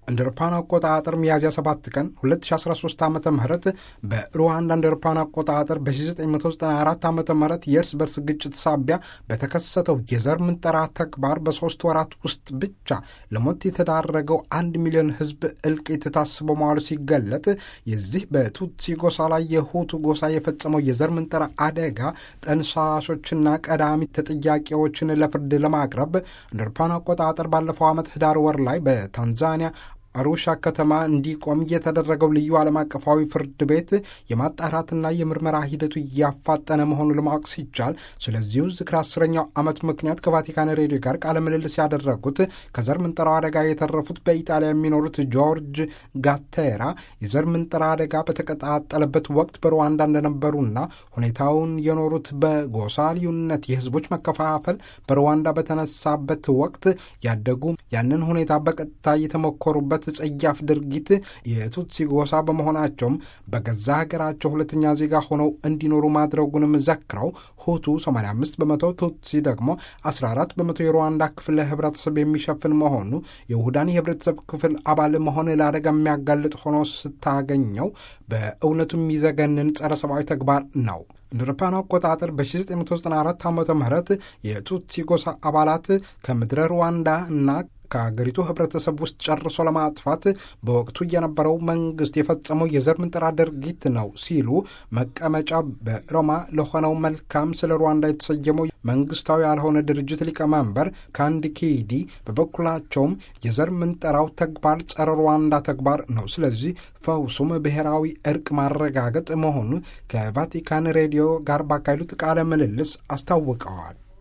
እንደ አውሮፓውያን አቆጣጠር ሚያዝያ 7 ቀን 2013 ዓ ም በሩዋንዳ እንደ አውሮፓውያን አቆጣጠር በ1994 ዓ ም የእርስ በርስ ግጭት ሳቢያ በተከሰተው የዘር ምንጠራ ተግባር በሦስት ወራት ውስጥ ብቻ ለሞት የተዳረገው አንድ ሚሊዮን ሕዝብ እልቂት ታስቦ መዋሉ ሲገለጥ የዚህ በቱትሲ ጎሳ ላይ የሁቱ ጎሳ የፈጸመው የዘር ምንጠራ አደጋ ጠንሳሾችና ቀዳሚ ተጠያቂዎችን ለፍርድ ለማቅረብ እንደ አውሮፓውያን አቆጣጠር ባለፈው ዓመት ህዳር ወር ላይ በታንዛኒያ አሩሻ ከተማ እንዲቆም የተደረገው ልዩ ዓለም አቀፋዊ ፍርድ ቤት የማጣራትና የምርመራ ሂደቱ እያፋጠነ መሆኑን ለማወቅ ሲቻል ስለዚሁ ዝክር አስረኛው ዓመት ምክንያት ከቫቲካን ሬዲዮ ጋር ቃለ ምልልስ ያደረጉት ከዘር ምንጠራው አደጋ የተረፉት በኢጣሊያ የሚኖሩት ጆርጅ ጋቴራ የዘር ምንጠራ አደጋ በተቀጣጠለበት ወቅት በሩዋንዳ እንደነበሩና ሁኔታውን የኖሩት በጎሳ ልዩነት የህዝቦች መከፋፈል በሩዋንዳ በተነሳበት ወቅት ያደጉ ያንን ሁኔታ በቀጥታ የተሞከሩበት ጸያፍ ድርጊት የቱትሲ ጎሳ በመሆናቸውም በገዛ ሀገራቸው ሁለተኛ ዜጋ ሆነው እንዲኖሩ ማድረጉንም ዘክረው ሁቱ 85 በመቶ ቱትሲ ደግሞ 14 በመቶ የሩዋንዳ ክፍል ህብረተሰብ የሚሸፍን መሆኑ የውህዳን የህብረተሰብ ክፍል አባል መሆን ለአደጋ የሚያጋልጥ ሆኖ ስታገኘው በእውነቱ የሚዘገንን ጸረ ሰብአዊ ተግባር ነው። እንደ አውሮፓውያን አቆጣጠር በ1994 ዓ ም የቱትሲ ጎሳ አባላት ከምድረ ሩዋንዳ እና ከአገሪቱ ህብረተሰብ ውስጥ ጨርሶ ለማጥፋት በወቅቱ የነበረው መንግስት የፈጸመው የዘር ምንጠራ ድርጊት ነው ሲሉ መቀመጫ በሮማ ለሆነው መልካም ስለ ሩዋንዳ የተሰየመው መንግስታዊ ያልሆነ ድርጅት ሊቀመንበር ካንዲ ኪዲ በበኩላቸውም የዘር ምንጠራው ተግባር ጸረ ሩዋንዳ ተግባር ነው፣ ስለዚህ ፈውሱም ብሔራዊ እርቅ ማረጋገጥ መሆኑ ከቫቲካን ሬዲዮ ጋር ባካሄዱት ቃለ ምልልስ አስታውቀዋል።